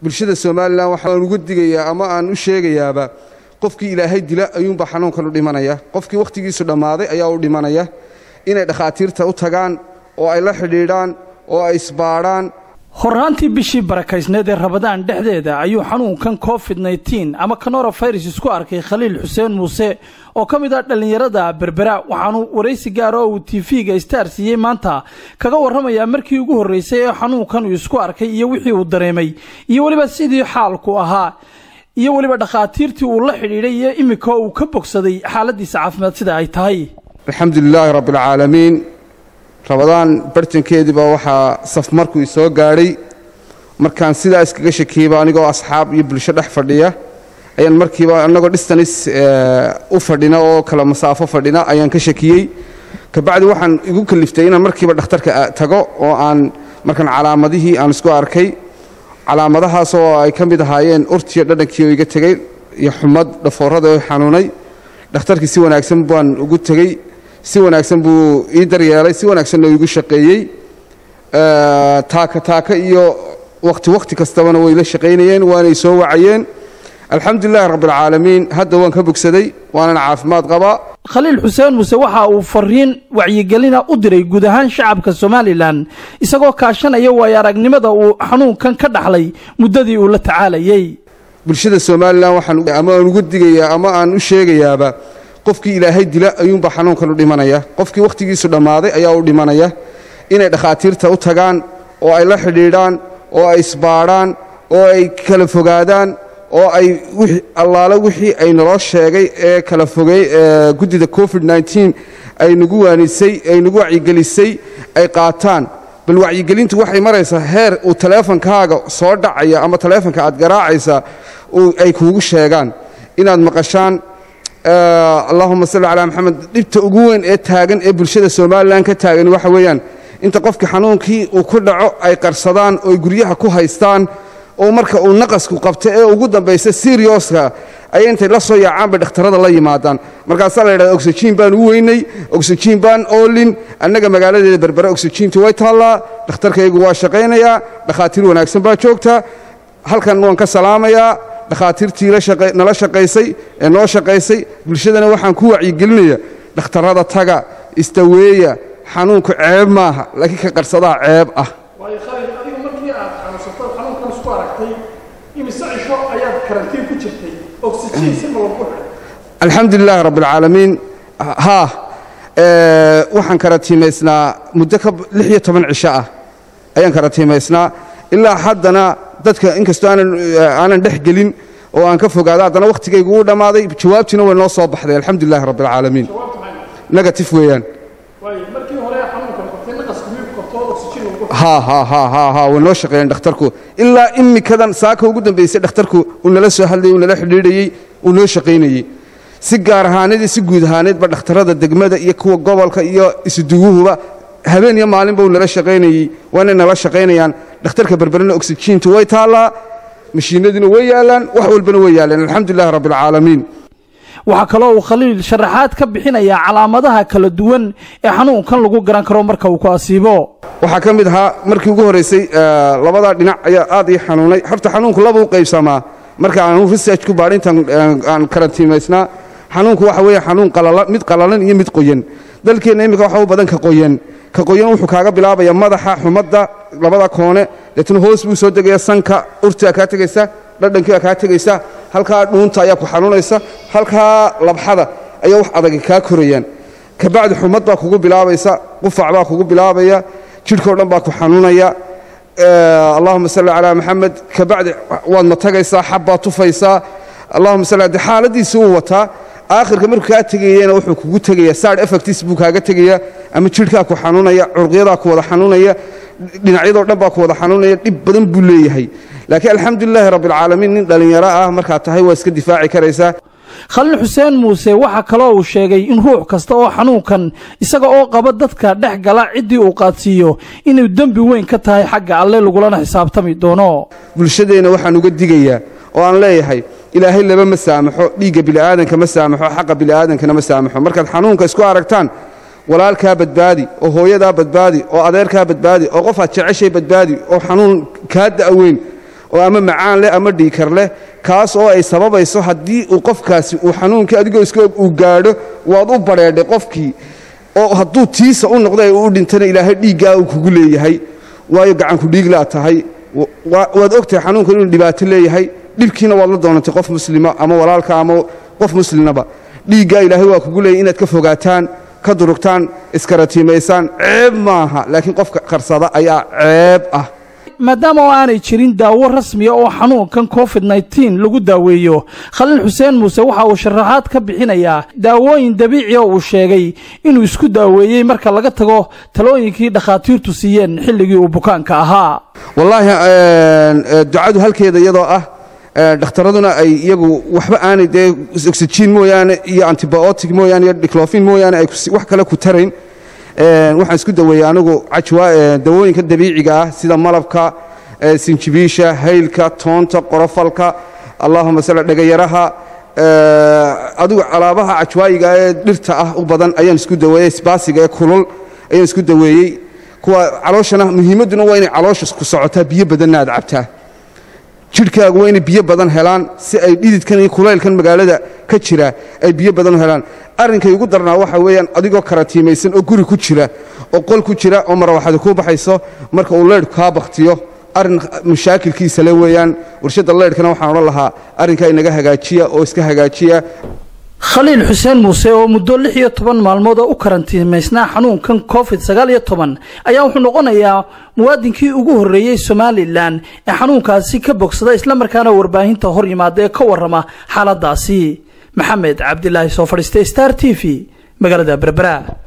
bulshada somalilan waxaan uga digayaa ama aan u sheegayaaba qofkii ilaahay dila ayuunbaa xanuunkan u dhimanaya qofkii wakhtigiisu dhammaaday ayaa u dhimanaya inay dhakhaatiirta u tagaan oo ay la xidhiidhaan oo ay isbaadhaan horraantii bishii barakaysneed ee rabadaan dhexdeeda ayuu xanuunkan covid nteen ama kanorovirus isku arkay khaliil xuseen muuse oo ka mid ah dhallinyarada berbera waxaanu waraysi gaara oo uu tv-ga star siiyey maanta kaga warramayaa markii ugu horraysay ee xanuunkan uu isku arkay iyo wixii uu dareemay iyo weliba sidii xaalku ahaa iyo weliba dhakhaatiirtii uu la xidhiidhay iyo iminka uu ka bogsaday xaaladiisa caafimaad sida ay tahay alxamdu lilaahi rabbialcaalamiin rabadaan bartankeediiba waxaa saf markuu isoo gaadhay markaan sidaa iskaga shakiyeyba anigoo asxaab iyo bulsho dhex fadhiya ayaan markiiba annagoo dhistanis u fadhina oo kala masaafo fadhina ayaan ka shakiyey kabacdi waxaan igu kaliftay inaan markiiba dhakhtarka tago oo aan markaan calaamadihii aan isku arkay calaamadahaas oo ay ka mid ahaayeen urtiyo dhadhankii oo iga tegey iyo xumad dhafoorada oo xanuunay dhakhtarkii si wanaagsan baan ugu tegey si wanaagsan buu ii daryeelay si wanaagsanna igu shaqeeyey taaka taaka iyo wakhti wakhti kastabana way la shaqaynayeen waanay soo wacayeen alxamdulilahi rabbialcaalamiin hadda waan ka bogsaday waanana caafimaad qabaa khaliil xuseen muuse waxa uu fariin wacyigelina u diray guud ahaan shacabka somalilan isagoo kaashanaya waayo aragnimada uu xanuunkan ka dhaxlay muddadii uu la tacaalayey bulshada somalilan waxaan ama aan uga digayaa ama aan u sheegayaaba qofkii ilaahay dila ayuunbaa xanuunkan u dhimanaya qofkii wakhtigiisu dhammaaday ayaa u dhimanaya inay dhakhaatiirta u tagaan oo ay la xidhiidhaan oo ay isbaadhaan oo ay kala fogaadaan oo ay allaale wixii ay naloo sheegay ee kala fogey guddida covid nteen ay nagu waanisay ay nagu wacyigelisay ay qaataan bal wacyigelintu waxay maraysaa heer uu taleefonkaaga soo dhacaya ama taleefonka aad garaacaysa ay kuugu sheegaan inaad maqashaan allahuma salli calaa maxamed dhibta ugu weyn ee taagan ee bulshada somalilan ka taagan waxa weeyaan inta qofkii xanuunkii uu ku dhaco ay qarsadaan oo ay guryaha ku haystaan oo marka uu naqasku qabto ee ugu dambaysa sirioska ayay intay la soo yaacaan bay dhakhtarada la yimaadaan markaasaa la yidhahda oxyjiin baan u weynay oxyjiin baan oolin annaga magaaladeeda berbera oxyjiintu way taallaa dhakhtarkaygu waa shaqaynayaa dhakhaatiir wanaagsan baa joogta halkan waan ka salaamayaa dhakhaatiirtii nala shaqaysay ee noo shaqaysay bulshadana waxaan ku wacyigelinaya dhakhtarrada taga istaweeya xanuunku ceeb maaha laakiin ka qarsadaa ceeb ah alxamdu lilaahi rabbialcaalamiin haa waxaan karatiimaysnaa muddo ka lix iyo toban cisho ah ayaan karatiimaysnaa ilaa haddana dadka inkastoo aanan dhex gelin oo aan ka fogaado haddana wakhtigaygu uu dhammaaday jawaabtiina way noo soo baxday alxamdu lilahi rabbialcaalamiin negatif weeyaan way noo shaqeeyeen dhakhtarku ilaa imikadan saaka ugu dambaysay dhakhtarku uu nala soo hadlayey uu nala xidhiidhayey uu noo shaqaynayey si gaar ahaaneed iyo si guud ahaaneedba dhakhtarrada degmada iyo kuwa gobolka iyo isuduguhuba habeen iyo maalinba uu nala shaqaynayey waanay nala shaqaynayaan dhakhtarka berberena oxyjiintu way taallaa mashiinadiina way yaallaan wax walbana way yaallaan alxamdulilahi rabbialcaalamiin waxaa kaloo uu khaliil sharaxaad ka bixinayaa calaamadaha kala duwan ee xanuunkan lagu garan karo marka uu ku asiibo waxaa ka mid ahaa markii ugu horraysay labadaa dhinac ayaa aad ii xanuunay horta xanuunku laba u qaybsamaa marka aanu research ku baadhintan aan karantiimaysnaa xanuunku waxa weeye xanuun mid qalalan iyo mid qoyan dalkeenna iminka waxa u badan ka qoyan ka qoyan wuxuu kaaga bilaabaya madaxa xumadda labada koone deetna hoos buu soo degaya sanka urtaa kaa tegaysa dhadhankii baa kaa tegaysa halkaa dhuunta ayaa ku xanuunaysa halkaa labxada ayaa wax adagi kaa korayaan kabacdi xumad baa kugu bilaabaysa qufac baa kugu bilaabaya jidhkao dhan baa ku xanuunaya allahuma salli calaa maxamed kabacdi waad matagaysaa xab baad tufaysaa allahuma salli de xaaladiisa uu wataa aakhirka markuu kaa tegayena wuxuu kugu tegaya side effects buu kaaga tegaya ama jidhkaa ku xanuunaya curqyadaa ku wada xanuunaya dhinacyadoo dhan baa ku wada xanuunaya dhib badan buu leeyahay laakiin alxamdulilaahi rabbialcaalamiin nin dhallinyaro ah markaad tahay waa iska difaaci karaysaa khaliil xuseen muuse waxaa kaloo uu sheegay in ruux kasta oo xanuunkan isaga oo qaba dadka dhex gala ciddii uu qaadsiiyo inuu dembi weyn ka tahay xagga alle lagulana xisaabtami doono bulshadeenna waxaan uga digayaa oo aan leeyahay ilaahay laba ma saamaxo dhiigga bili'aadanka ma saamaxo xaqa bili'aadankana ma saamaxo markaad xanuunka isku aragtaan walaalkaa badbaadi oo hooyadaa badbaadi oo adeerkaa badbaadi oo qofaad jeceshay badbaadi oo xanuun kaa da'weyn oo ama macaan leh ama dhiikar leh kaas oo ay sababayso haddii uu qofkaasi uu xanuunkii adigoo iska og uu gaadho waad u badheedhay qofkii oo hadduu tiisa u noqdo ee uu dhintana ilaahay dhiiggaa uu kugu leeyahay waayo gacanku dhiiglaa tahay waad ogtahay xanuunkan inuu dhibaato leeyahay dhibkiina waad la doonantay qof muslima ama walaalka ama qof muslimaba dhiiggaa ilaahay waa kugu leeyahy inaad ka fogaataan ka durugtaan iskaratiimaysaan ceeb maaha laakiin qofka qarsada ayaa ceeb ah maadaama oo aanay jirin daawo rasmiya oo xanuunkan covid nteen lagu daaweeyo khaliil xuseen muuse waxa uu sharaxaad ka bixinayaa daawooyin dabiici oo uu sheegay inuu isku daaweeyey marka laga tago talooyinkii dhakhaatiirtu siiyeen xilligii uu bukaanka ahaa wallaahi ducadu halkeeda iyadoo ah dhakhtaraduna ay iyagu waxba aanay dee oxygen mooyaane iyo antibiotic mooyaane iyo diclofin mooyaane ay wax kale ku tarayn waxaan isku daweeyey anigu dawooyinka dabiiciga ah sida malabka sinjibiisha haylka toonta qorofalka allahuma sal dhegayaraha adigu alaabaha cajwaayiga ee dhirta ah u badan ayaan isku daweeyey sbaasiga ee kulul ayaan isku daweeyey kuwa calooshana muhiimadduna waa inay caloosha ku socotaa biyo badanna aad cabtaa jidhkaagu waa inay biyo badan helaan si ay dhididkan iyo kulaylkan magaalada ka jira ay biyo badan u helaan arrinkay ugu darnaa waxa weeyaan adigoo karatiimaysan oo guri ku jira oo qol ku jira oo marawaxada kuu baxayso marka uu leydhku kaa bakhtiyo arrin mashaakilkiisa le weeyaan warshadda leydhkana waxaan odhan lahaa arrinkaa inaga hagaajiya oo iska hagaajiya khaliil xuseen muuse oo muddo lix iyo toban maalmood oo u karantiimaysnaa xanuunkan covid sagaal iyo toban ayaa wuxuu noqonayaa muwaadinkii ugu horreeyey somalilan ee xanuunkaasi ka bogsada islamarkaana warbaahinta hor yimaada ee ka warrama xaaladaasi maxamed cabdilaahi soo fadhiistay star t v magaalada berbera